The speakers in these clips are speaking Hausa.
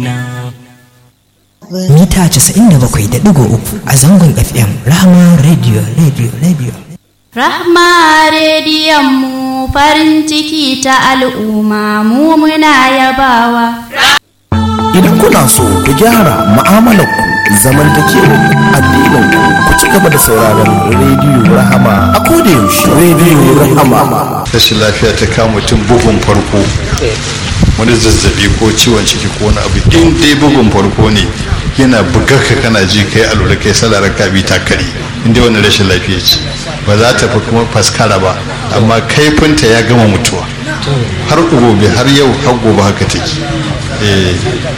juna mita 97.3 a zangon fm rahama radio radio radio Rahma rediyon mu farin ciki ta al'umma mu muna yabawa. Idan kuna so ku gyara mu'amalarku zamantakewa addinin ku ci gaba da sauraron rediyo rahama a koda yaushe rediyo rahama rashin lafiya ta kama mutum bugun farko wani zazzabi ko ciwon ciki ko wani abu in dai bugun farko ne yana bugar ka kana ji kai alura kai salarar ka bi ta kare in dai wani rashin lafiya ce ba za ta fi kuma faskara ba amma kaifinta ya gama mutuwa har gobe har yau har gobe haka take eh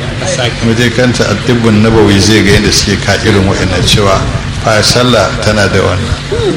muje kanta addibin nabawi zai ga yadda suke ka irin wa'annan cewa fa sallah tana da wannan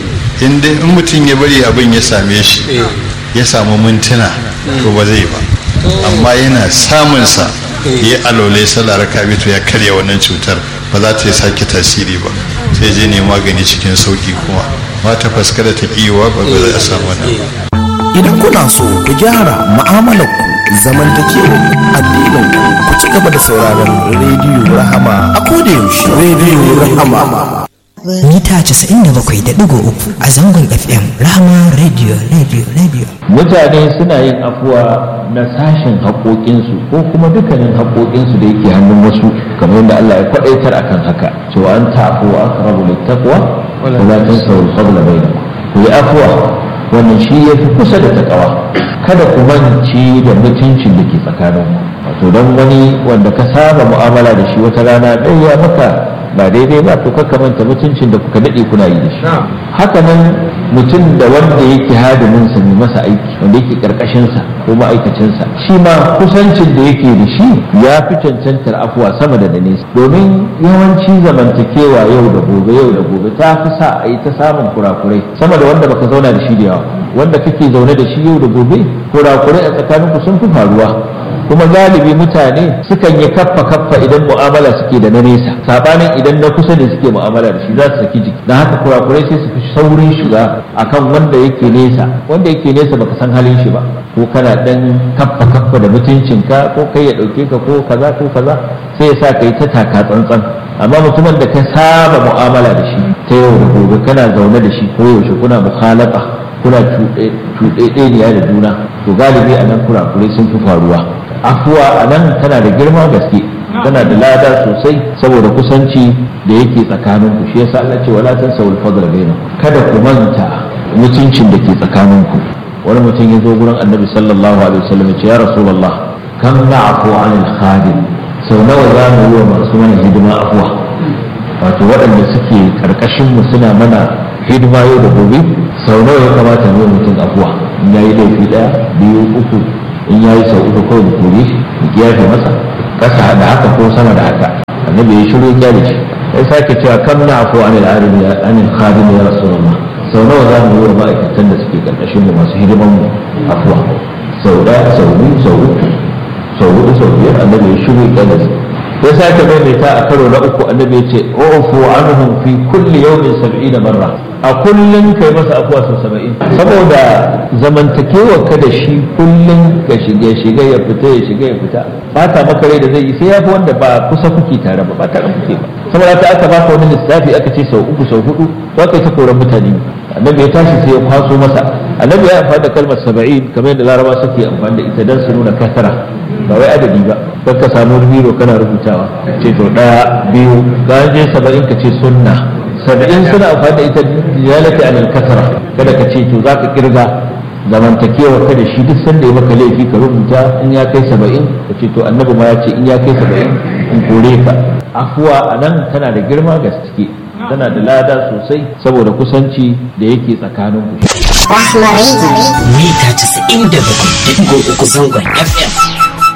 in dai in mutum ya bari abin ya same shi ya samu mintuna to ba zai ba amma yana samunsa ya alole sallah raka to ya karya wannan cutar ba za ta yi sake tasiri ba sai je ne magani cikin sauki kuma ba ta faskara ta kiwa ba ba za a samu wannan idan kuna so ku gyara mu'amalarku zamantakewa addinin ku ci gaba da sauraron rediyo rahama a koda yaushe rediyo rahama mita 97.3 a zangon fm rahama radio radio radio mutane suna yin afuwa na sashen haƙoƙinsu ko kuma dukkanin haƙoƙinsu da yake hannun wasu kamar yadda Allah ya kwaɗaitar akan haka cewa an ta'afu wa aqrabu littaqwa wa la tansaw al-fadla bainakum ku yi afuwa wannan shi ya fi kusa da takawa kada ku manci da mutuncin da ke tsakaninku wato don wani wanda ka saba mu'amala da shi wata rana ɗaya maka ba daidai ba to kakka manta mutuncin da kuka daɗe kuna yi da shi haka nan mutum da wanda yake hadimin sa mai masa aiki wanda yake karkashin sa ko ma'aikacin sa shi ma kusancin da yake da shi ya fi cancantar afuwa sama da nesa domin yawanci zamantakewa yau da gobe yau da gobe ta fi sa a yi ta samun kurakurai sama da wanda baka zauna da shi da yawa wanda kake zaune da shi yau da gobe kurakurai a tsakaninku sun fi faruwa kuma galibi mutane sukan yi kaffa kaffa idan mu'amala suke da na nesa sabanin idan na kusa da suke mu'amala da shi za su saki jiki don haka kurakurai sai su fi saurin shiga akan wanda yake nesa wanda yake nesa baka san halin shi ba ko kana dan kaffa kaffa da mutuncinka ko kai ya dauke ka ko kaza ko kaza sai ya sa ka yi ta taka tsantsan amma mutumin da ka saba mu'amala da shi ta yau da gobe kana zaune da shi ko yaushe kuna mukhalafa kuna cuɗeɗeniya da juna to galibi a nan kurakurai sun fi faruwa afuwa a nan tana da girma gaske tana da lada sosai saboda kusanci da yake tsakanin ku shi yasa Allah ce wala tansawul fadl bainakum kada ku manta mutuncin da ke tsakanin ku wani mutum ya zo gurin annabi sallallahu alaihi wasallam ya ce ya rasulullah kam na'fu anil khadim sau nawa za mu yi wa masu mana hidima afuwa wato waɗanda suke karkashin mu suna mana hidima yau da gobe sau nawa ya kamata mu yi mutum afuwa in yayi laifi ɗaya biyu uku in ya yi sau uku kawai da kore shi da kiyaye masa kasa da haka ko sama da haka annabi ya shiru ya da shi sai sake cewa kam na afu anil arimi anil khadim ya rasulullah sau nawa za mu yi wa ma'aikatan da suke karkashin mu masu hidiman mu afuwa sau ɗaya sau biyu sau uku sau hudu sau biyar annabi ya shiru ya da shi sai sake maimaita a karo na uku annabi ya ce ufu anhum fi kulli yawmin sab'ina marra a kullum kai masa afuwa sau saba'in saboda zamantakewar ka da shi kullum ka shiga shiga ya fita ya shiga ya fita ba ta maka rai da zai yi sai ya fi wanda ba kusa kuke tare ba ba tare kuke ba saboda ta aka baka wani lissafi aka ce sau uku sau hudu to aka yi ta koran mutane annabi ya tashi sai ya kwaso masa annabi ya amfani da kalmar saba'in kamar yadda laraba suke amfani da ita don su nuna kasara ba wai adadi ba don ka samu biro kana rubutawa ce to ɗaya biyu ka je saba'in ka ce sunna saba'in suna amfani da ita dilalati alal kasara kada ka ce to za ka kirga zamantakewa ka da shi duk sanda ya maka laifi ka rubuta in ya kai saba'in ka ce to annabi ma ya ce in ya kai saba'in in kore ka afuwa a nan tana da girma gaske tana da lada sosai saboda kusanci da yake tsakanin ku mita 97.3 zangon fm